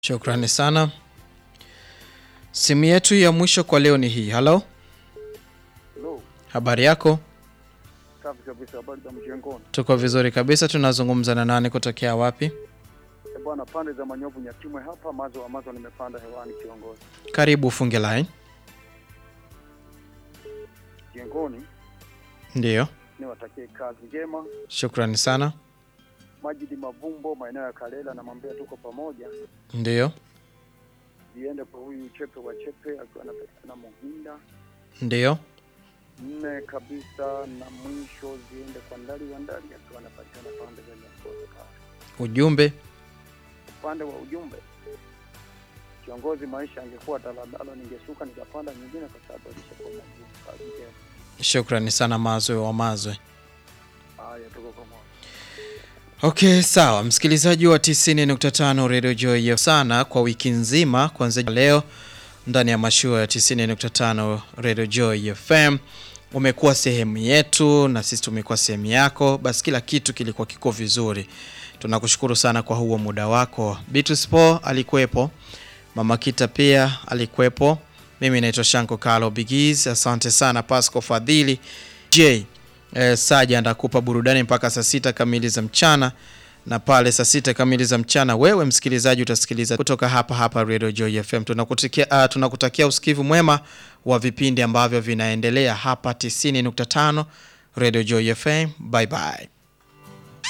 Shukrani sana. Simu yetu ya mwisho kwa leo ni hii. Halo, Hello. habari yako? Safi kabisa, habari za mjengoni? Tuko vizuri kabisa. Tunazungumza na nani kutokea wapi? Eh, bwana, pande za Manyovu Nyatimwe hapa, mazo amazo nimepanda hewani kiongozi. Karibu ufunge line. Jengoni Ndiyo, niwatakie kazi njema. shukrani sana. Majidi Mavumbo, maeneo ya Kalela, namwambia tuko pamoja. Ndiyo, Ziende kwa huyu Chepe wa Chepe akiwa anapatikana Muhinda. ndiyo, Nne kabisa na mwisho ziende kwa Ndali wa Ndali akiwa anapatikana pande za Nyakozi pale. ujumbe. Upande wa ujumbe, kiongozi, maisha angekuwa daladala, ningeshuka nikapanda nyingine, kwa sababu alishakuwa magumu. Kazi njema. Shukrani sana Mazwe wa Mazwe. Haya, tuko pamoja. Okay, sawa msikilizaji wa 90.5 Radio Joy sana kwa wiki nzima kuanzia leo ndani ya mashua ya 90.5 Radio Joy FM umekuwa sehemu yetu na sisi tumekuwa sehemu yako, basi kila kitu kilikuwa kiko vizuri. Tunakushukuru sana kwa huo muda wako. Beatrice Paul alikuwepo, Mama Kita pia alikuwepo. Mimi naitwa Shanko Kalo Bigis. Asante sana Pasco Fadhili J eh, Saja ndakupa burudani mpaka saa sita kamili za mchana, na pale saa sita kamili za mchana wewe msikilizaji utasikiliza kutoka hapa hapa Radio Joy FM. Tunakutakia, uh, tunakutakia usikivu mwema wa vipindi ambavyo vinaendelea hapa 90.5 Radio Joy FM. Bye bye.